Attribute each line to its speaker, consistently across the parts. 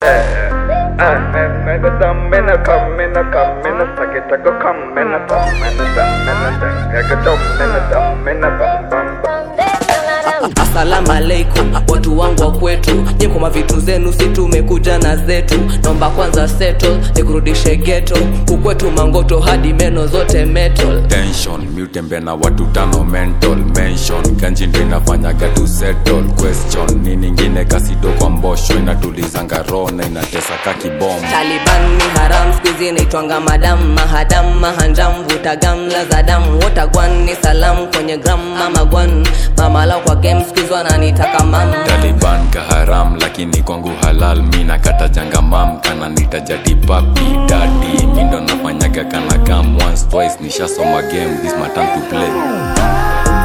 Speaker 1: Asalamu alaikum watu wangu wa kwetu, nyeko mavitu zenu, si tumekuja na zetu. Naomba kwanza settle nikurudishe ghetto, kukwetu mangoto hadi meno zote metal.
Speaker 2: tension miutembe na watu tano mental mention ganji ndo inafanyaga tu settle question ni ningine kasido kwa mbosho inatulizanga roho na inatesa ka kibom
Speaker 1: Taliban ni haram, skuizi naitwanga madam mahadam mahanjam, vuta gamla za damu, wotagwan ni salam kwenye gram mama gwan mamala kwa game, skuizi wananitaka mam
Speaker 2: taliban kaharam lakini kwangu halal mi nakata janga mam kana nitajati papi dadi mi ndo nafanyaga kana kam once twice nishasoma game this my time to play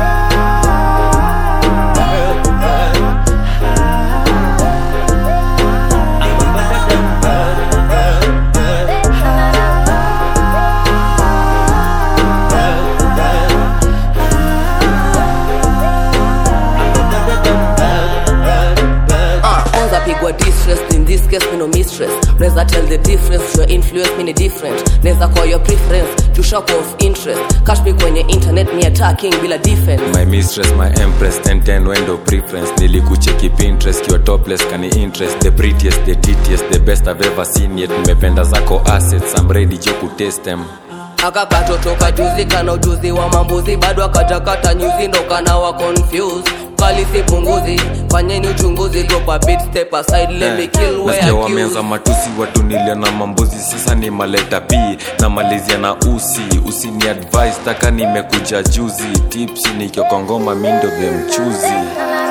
Speaker 1: kwanza pigwa distress in this case me no mistress neza tell the difference your influence me ni different neza call your preference to shock of interest cash me kwenye internet ni attacking bila defense
Speaker 2: my mistress my empress 1010 wendo preference nilikucheki pinterest kiwa topless kani interest the prettiest the titiest the best i've ever seen yet nimependa zako assets i'm ready jo kutest them
Speaker 1: akakatotoka juzi kana ujuzi wa mambuzi bado akajakata nyuzi ndo kana wa confused kali si punguzi fanyeni uchunguzi drop a bit step aside let me kill where
Speaker 2: nasikia wameanza
Speaker 1: accused
Speaker 2: matusi watu nilia na mambuzi sasa ni maleta p na malizia na usi usini advice taka nimekuja juzi tipsi nikiokongoma mindo vya mchuzi